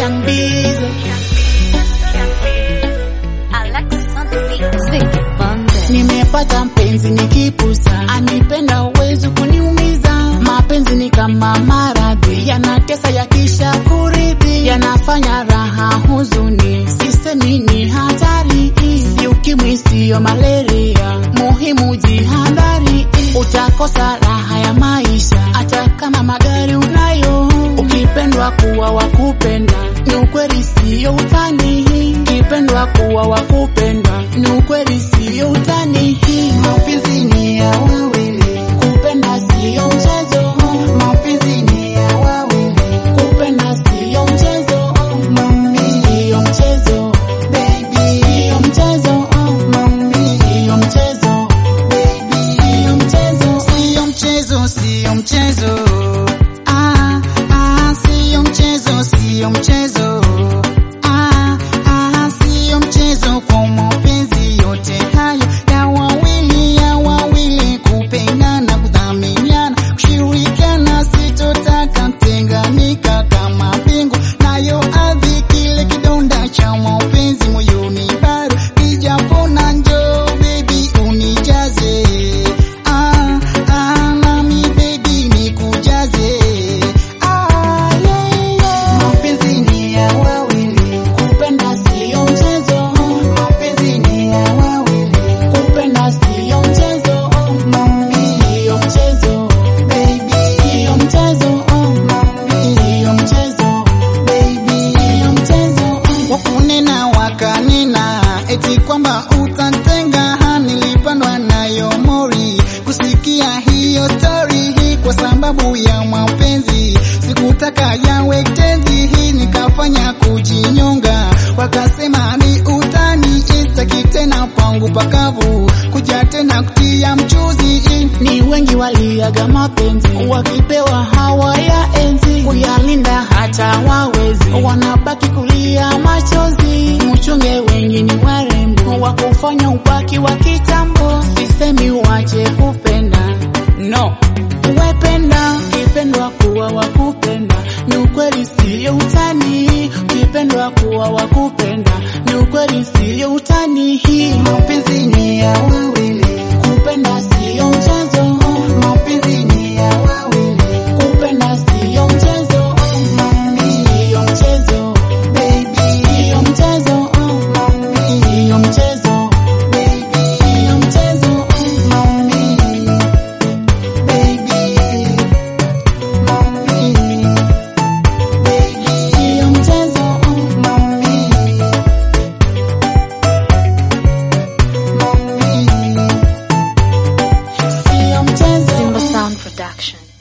Young Bizo. Nimepata mpenzi nikipusa, anipenda uwezi kuniumiza. Mapenzi ni kama maradhi, yanatesa yakisha kuridhi, yanafanya raha huzuni, sisemi ni hatari, si ukimwi siyo malaria, muhimu jihadhari, utakosa raha ya maisha hata kama magari unayo. Ukipendwa kuwa wakupenda, ni ukweli siyo utani, ukipendwa kuwa wakupenda, ni ukweli siyo utani. Mapenzi ni ya wawili, kupenda siyo mchezo. Mapenzi ni ya wawili, kupenda siyo mchezo. Mami, siyo mchezo. Baby, siyo mchezo. Mami, siyo mchezo. Baby, siyo mchezo. Siyo mchezo, siyo mchezo. Ah, ah, siyo mchezo, siyo mchezo. Ah, ah, siyo mchezo kwa mapenzi yote hayo ya wawili, ya wawili kupendana, kudhaminiana, kushirikiana, sitotaka tenganika kama mbingu nayo ardhi, kile kidonda cha mapenzi moyoni bado kijapona, njoo baby unijaze Ah, ah, nami baby nikujaze. Ah, yeah, yeah. Mapenzi ni ya wawili, kupenda siyo mchezo. Mapenzi ni ya wawili, kupenda siyo mchezo. Mami, siyo mchezo. Baby, siyo mchezo. Mami, siyo mchezo. Baby, siyo mchezo. Wakunena wakanena eti kwamba utantenga, nilipandwa nayo mori kusikia hiyo story hii kwa sababu ya mapenzi, sikutaka yawe tenzi hii, nikafanya kujinyonga, wakasema ni utani, istaki tena pangu pakavu, kuja tena kutia mchuzi Ni wengi waliaga mapenzi, wakipewa hawa ya enzi, kuyalinda hata wawezi, wanabaki kulia machozi. Mchunge wengi ni warembo, wakufanya ubaki wa kitambo. Sisemi wache kupenda, no wependa, ukipendwa kuwa wakupenda, ni ukweli siyo utani. Ukipendwa kuwa wakupenda, ni ukweli siyo utani. Hii mapenzi ni ya wawili kupenda siyo mchezo, mapenzi ni ya wawili. Kupenda siyo mchezo, mami siyo mchezo, baby siyo mchezo, mami siyo mchezo, baby siyo mchezo, mami baby mami baby siyo mchezo, mami mami siyo mchezo. Simba Sound Production.